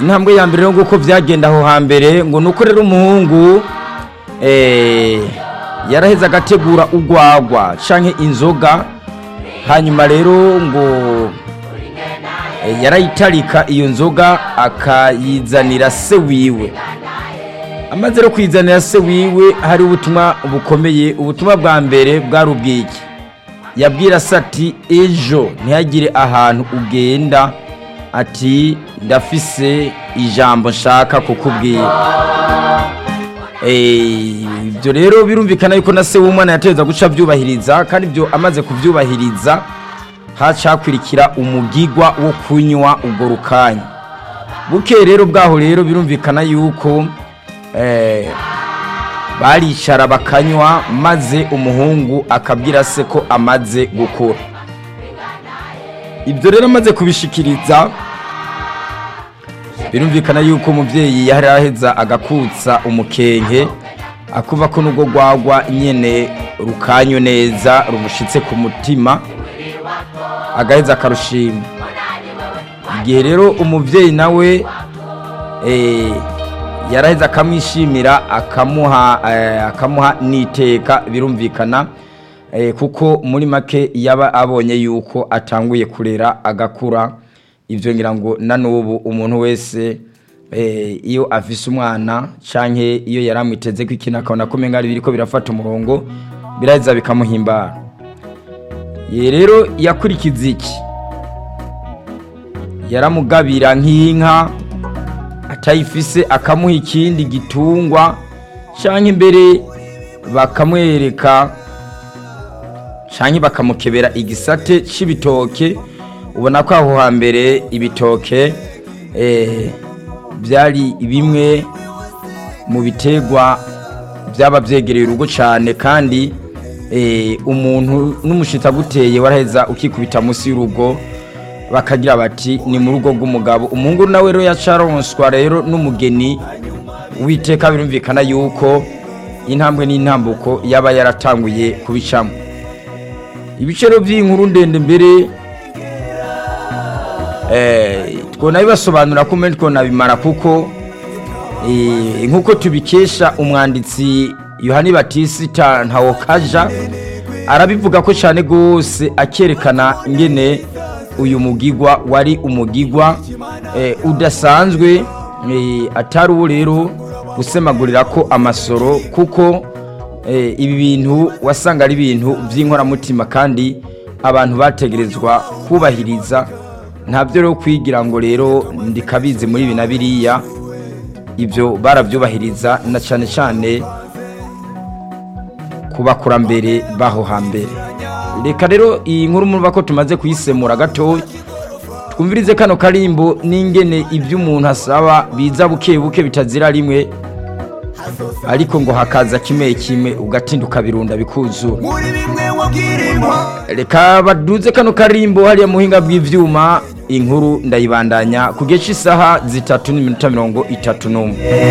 intambwe ya mbere nguko byagenda aho hambere ngo nuko rero umuhungu eh, yaraheze agategura urwagwa canke inzoga hanyuma rero ngo eh, yarayitarika iyo nzoga akayizanira se wiwe amaze rero kwizanira se wiwe hari ubutumwa bukomeye ubutumwa bwa mbere bwari ubwiki yabwira se ati ejo ntihagire ahantu ugenda ati ndafise ijambo nshaka kukubwira Eh, ibyo rero birumvikana yuko na se w'umwana yateza guca abyubahiriza kandi ibyo amaze kubyubahiriza hacakwirikira umugigwa wo kunywa ubwo rukanya buke rero bwaho rero birumvikana yuko eh, baricara bakanywa maze umuhungu akabwira se ko amaze gukura ibyo rero amaze kubishikiriza birumvikana yuko umubyeyi yari aheza agakutsa umukenke akuva ko nubwo rwagwa nyene rukanyo neza rumushitse ku mutima agaheza akarushima igihe rero umubyeyi nawe eh, yaraheze akamwishimira akamuha eh, akamuha n'iteka birumvikana eh, kuko muri make yaba abonye yuko atanguye kurera agakura ibyo ngira ngo na n'ubu umuntu wese eh, iyo afise umwana canke iyo yaramwiteze ko ikintu akabona ko umenga biriko birafata umurongo biraheza bikamuhimbara ye rero yakurikiza iki yaramugabira nk'inka atayifise akamuha ikindi gitungwa canke imbere bakamwereka canke bakamukebera igisate c'ibitoke ubona ko aho hambere ibitoke eh, byari bimwe mu bitegwa byaba byegereye urugo cyane kandi eh, umuntu n'umushitsi aguteye waraheza ukikubita munsi y'urugo bakagira bati ni mu rugo rw'umugabo umuhungu nawe rero yacaronswa rero n'umugeni witeka birumvikana yuko intambwe n'intambuko yaba yaratanguye kubicamo ibiciro by'inkuru ndende mbere eh, twona bibasobanura ko mbere twonabimara kuko eh, nk'uko tubikesha umwanditsi yohani batisita ntawokaja arabivuga ko cyane rwose akerekana ingene uyu mugigwa wari umugigwa eh, udasanzwe eh, atari uwo rero gusemagurira ko amasoro kuko eh, ibi bintu wasanga ari ibintu by'inkoramutima kandi abantu bategerezwa kubahiriza ntabyo rero kwigira ngo rero ndikabizi muri ibi na biriya ibyo barabyubahiriza na cyane cyane ku bakurambere baho hambere reka rero iyi nkuru murumva ko tumaze kuyisemura gatoya twumvirize kano karimbo n'ingene ibyo umuntu asaba biza buke buke bitazira rimwe ariko ngo hakaza kimwe kimwe ugatinda ukabirunda bikuzura muri bimwe wabwirimwa reka baduze kano karimbo hariya muhinga bw'ivyuma inkuru ndayibandanya ku gihe cy'isaha zitatu n'iminota mirongo itatu n'umwe